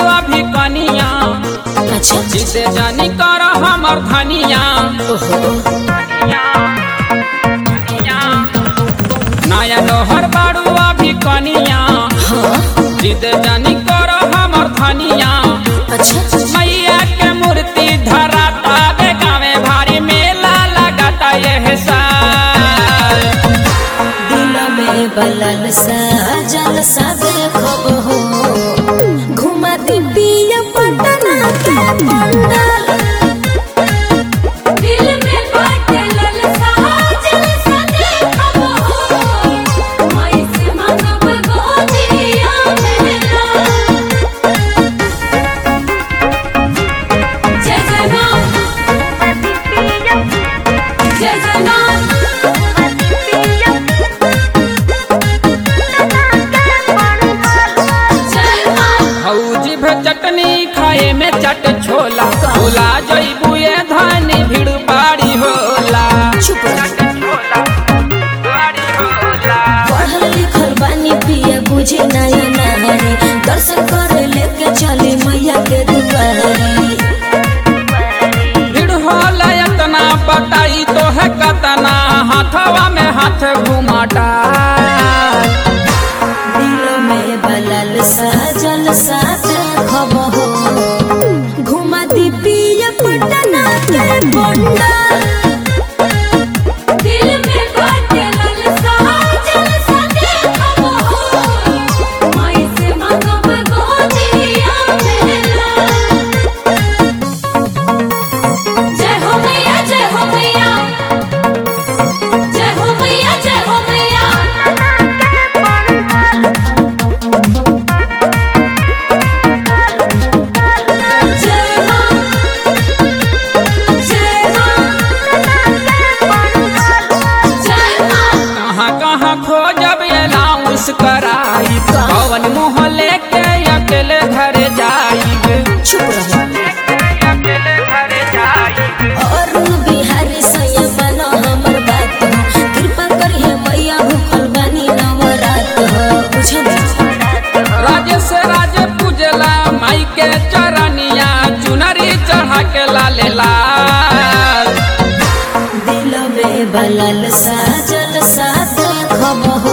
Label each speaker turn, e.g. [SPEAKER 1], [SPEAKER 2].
[SPEAKER 1] अभी कनिया
[SPEAKER 2] अच्छा
[SPEAKER 1] जिसे जानी कर हमर धनिया
[SPEAKER 2] ओहो
[SPEAKER 1] नया नोहर बाड़ू अभी कनिया
[SPEAKER 2] हाँ
[SPEAKER 1] जिसे जानी कर हमर धनिया
[SPEAKER 2] अच्छा
[SPEAKER 1] मैया के मूर्ति धराता बे गावे भारी मेला लगाता यह साल
[SPEAKER 2] दिल में बलल सा जल सा देखब हो घुमा दी पिया पटना के पंडाल दिल में बलल सा जल सा देखब हो मैं से मांगब गोदिया मेरा जय जगन्नाथ जय जगन्नाथ जय मां
[SPEAKER 1] हौजी भे चटनी खाए में चट छोला भुला जइबू ये धानी भीड़ बाड़ी होला
[SPEAKER 2] चुप रह
[SPEAKER 1] बाड़ी होला
[SPEAKER 2] पढ़ल लिखल बानी पिया बुझे नया नारी दर्शन करे लेके चली मैया के दुआरी
[SPEAKER 1] भीड़ होला इतना बताई तो है कतना हाथवा में हाथ घुमाटा
[SPEAKER 2] दिल में बलल सजल सा देखब हो घुमा दी पिया पटना के पंडाल दिल में बलल सजल सा देखब हो मैं से मांगब गोदिया मेरा जय हो मैया जय हो मैया जय हो मैया जय हो मैया जय मां जय मां जय मां
[SPEAKER 1] कहाँ कहाँ खोजब अलाउंस कराई पवन मोहल्ले के अकेले घर जाई
[SPEAKER 2] चुप रहो
[SPEAKER 1] अकेले घर जाई
[SPEAKER 2] अरुण बिहारी सैया बनो हमर बात हो कृपा करिए मैया भूखल बानी नवरात हो बुझल
[SPEAKER 1] राजेश राजे पूजला माई के चरनिया चुनरी चढ़ा के लाले लाल
[SPEAKER 2] दिल में बलल सा जल सा देखब हो